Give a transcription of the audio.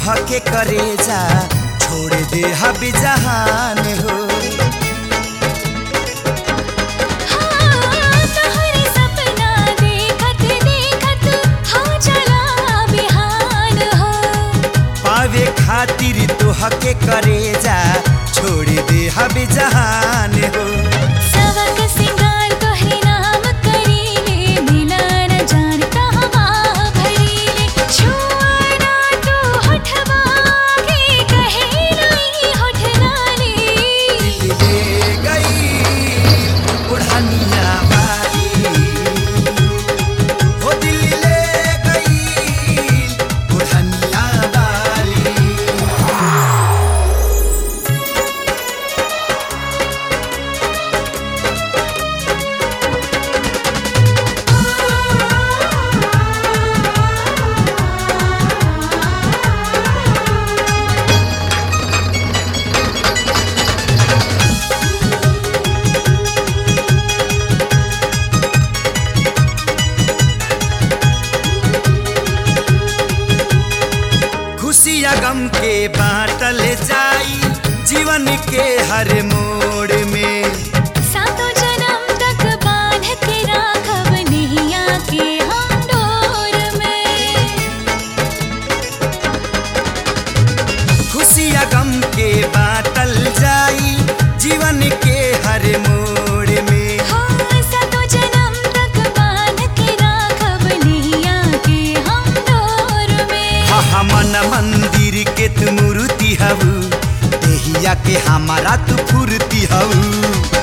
तोहके करे जा छोड़ दे हबी जहान हो हाँ तोहरे सपना देखत देखत हो चला बिहान हो पावे खातिर तोहके करे जा छोड़ दे हबी जहान हो सबक सिंगार तोहरे नाम करीले मिला न जान कहवा भरीले छुआना तू होठवा के कहे नहीं होठ लाली ले गई बुढ़निया वाली हो दिल ले गई बुढ़निया वाली खुशिया गम के बाटल जाई जीवन के हर मोड़ में सातों जन्म तक बांध के राखब नैया के हम डोर में खुशिया गम के बाटल जाई जीवन के हर मोड़ में हाँ सातों जन्म तक बांध के राखब नैया के हम डोर में हा मन मंदिर के तू मूर्ति हऊ देहिया के हमारा तू फूर्ति हऊ